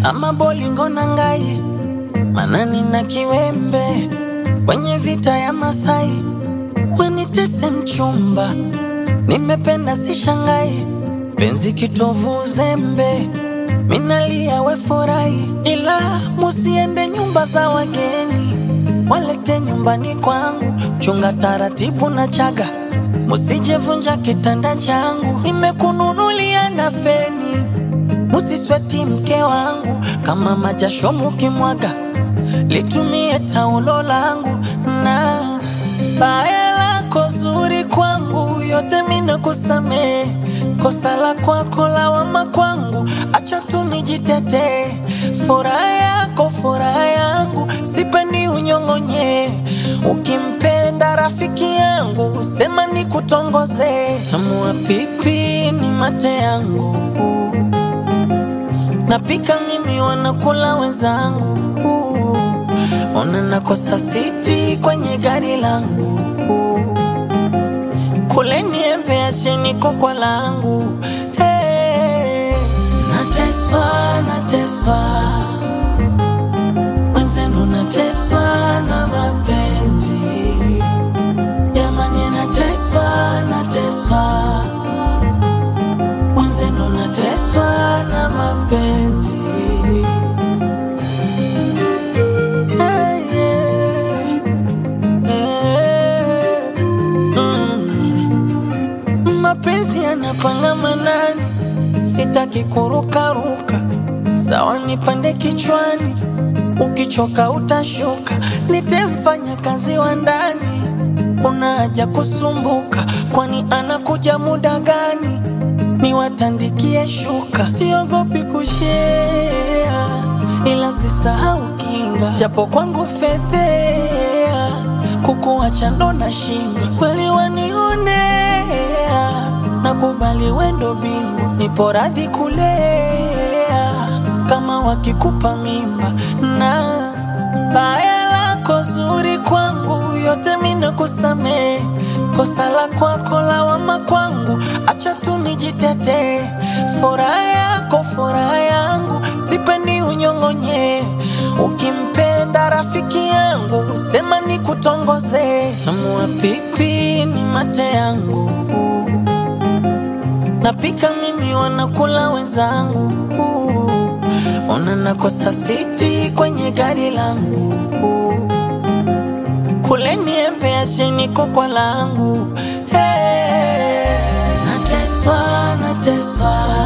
ama bolingo na ngai manani na kiwembe kwenye vita ya Masai wanitese mchumba, nimependa si shangai, penzi kitovu uzembe, minalia we furahi, ila musiende nyumba za wageni, walete nyumbani kwangu, chunga taratibu na chaga, musijevunja kitanda changu, nimekununulia na feni, musisweti mke wangu, kama majasho mukimwaga litumie taulo langu na baya lako zuri kwangu, yote mina kusamee. Kosa la kwako lawama kwangu, acha tu nijitetee. Furaha yako furaha yangu, sipendi unyong'onye. Ukimpenda rafiki yangu, sema nikutongoze. Tamua pipi ni mate yangu, napika mimi, wanakula wenzangu Ona nakosa siti kwenye gari langu, kule niembe acheni kokwa langu. Hey, nateswa nateswa, mwenzenu nateswa na mapenzi jamani, nateswa nateswa, mwenzenu nateswa na mapenzi Hey, yeah. Yeah. Mm. Mapenzi yanapanga manani, sitaki kurukaruka, sawa nipande kichwani, ukichoka utashuka, nitemfanya kazi wa ndani, una haja kusumbuka, kwani anakuja muda gani? Niwatandikie shuka, siogopi kushea, ila usisahau kinga, japo kwangu fedhea, kukuacha ndo nashinda, kweli wanionea, nakubali wendo bingu, nipo radhi kulea, kama wakikupa mimba na baya lako zuri kwangu, yote mina kusamee. Kosa la kwako lawama kwangu, acha tu nijitetee. Furaha yako furaha yangu, sipendi unyong'onye. Ukimpenda rafiki yangu, sema nikutongoze. Tamua pipi ni mate yangu, napika mimi, wanakula wenzangu. Ona nakosa siti kwenye gari langu kule niembe acheni kokwa langu hey. Nateswa, nateswa